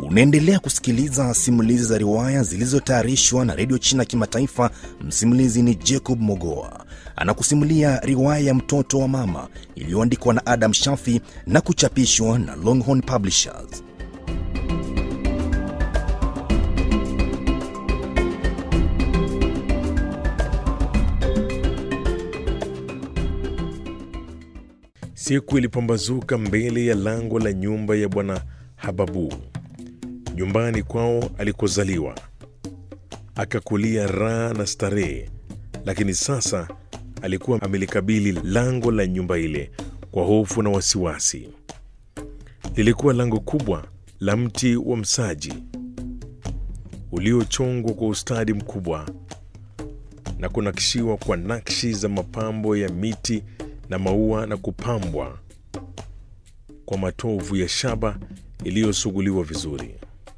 Unaendelea kusikiliza simulizi za riwaya zilizotayarishwa na redio China Kimataifa. Msimulizi ni Jacob Mogoa, anakusimulia riwaya ya mtoto wa mama iliyoandikwa na Adam Shafi na kuchapishwa na Longhorn Publishers. Siku ilipambazuka mbele ya lango la nyumba ya bwana Hababu, nyumbani kwao alikozaliwa, akakulia raha na starehe. Lakini sasa alikuwa amelikabili lango la nyumba ile kwa hofu na wasiwasi. Lilikuwa lango kubwa la mti wa msaji uliochongwa kwa ustadi mkubwa na kunakishiwa kwa nakshi za mapambo ya miti na maua na kupambwa kwa matovu ya shaba iliyosuguliwa vizuri.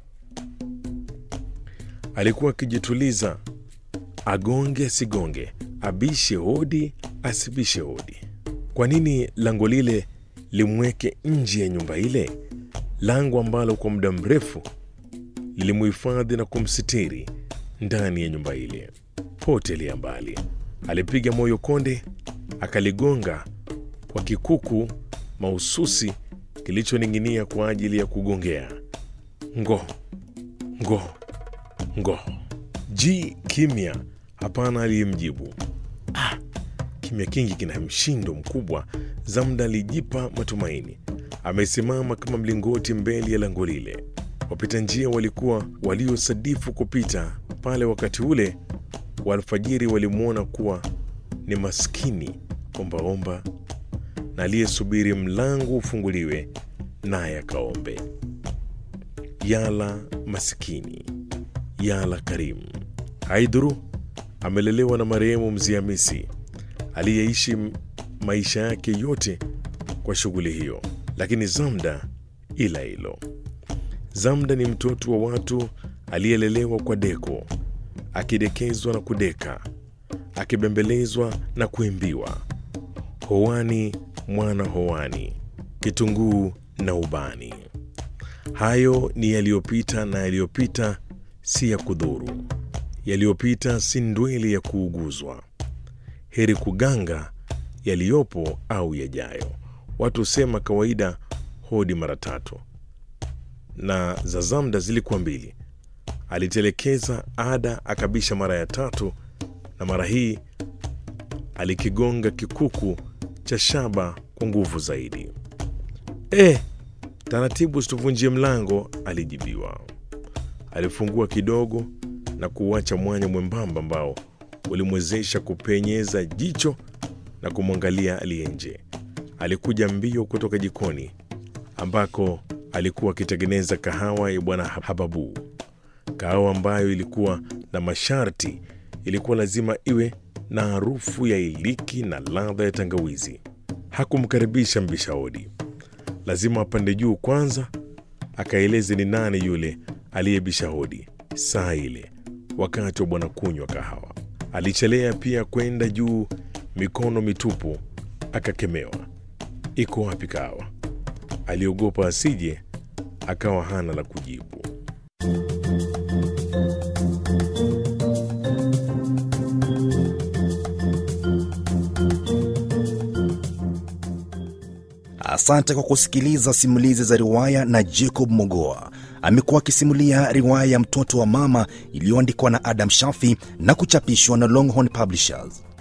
Alikuwa akijituliza, agonge asigonge, abishe hodi asibishe hodi. Kwa nini lango lile limweke nje ya nyumba ile, lango ambalo kwa muda mrefu lilimuhifadhi na kumsitiri ndani ya nyumba ile? Potelea mbali, alipiga moyo konde, akaligonga kwa kikuku mahususi kilichoning'inia kwa ajili ya kugongea. Ngo ngo ngo, ji kimya, hapana aliyemjibu. Ah, kimya kingi kina mshindo mkubwa. Zamda alijipa matumaini, amesimama kama mlingoti mbele ya lango lile. Wapita njia walikuwa waliosadifu kupita pale wakati ule wa alfajiri walimwona kuwa ni maskini ombaomba na aliyesubiri mlango ufunguliwe naye akaombe. Yala masikini, yala karimu. Haidhuru amelelewa na marehemu Mzee Hamisi aliyeishi maisha yake yote kwa shughuli hiyo, lakini Zamda ila hilo. Zamda ni mtoto wa watu aliyelelewa kwa deko, akidekezwa na kudeka, akibembelezwa na kuimbiwa, hoani mwana hoani, kitunguu na ubani. Hayo ni yaliyopita, na yaliyopita si ya kudhuru, yaliyopita si ndweli ya kuuguzwa. Heri kuganga yaliyopo au yajayo. Watu husema kawaida hodi mara tatu, na za Zamda zilikuwa mbili. Alitelekeza ada, akabisha mara ya tatu, na mara hii alikigonga kikuku cha shaba kwa nguvu zaidi. E, taratibu, usituvunjie mlango, alijibiwa. Alifungua kidogo na kuuacha mwanya mwembamba ambao ulimwezesha kupenyeza jicho na kumwangalia aliye nje. Alikuja mbio kutoka jikoni ambako alikuwa akitengeneza kahawa ya bwana Hababu, kahawa ambayo ilikuwa na masharti. Ilikuwa lazima iwe na harufu ya iliki na ladha ya tangawizi. Hakumkaribisha mbisha hodi, lazima apande juu kwanza akaeleze ni nani yule aliyebisha hodi saa ile, wakati wa bwana kunywa kahawa. Alichelea pia kwenda juu mikono mitupu, akakemewa. Iko wapi kahawa? Aliogopa asije akawa hana la kujibu. Asante kwa kusikiliza simulizi za riwaya na Jacob Mogoa. Amekuwa akisimulia riwaya ya mtoto wa mama iliyoandikwa na Adam Shafi na kuchapishwa na Longhorn Publishers.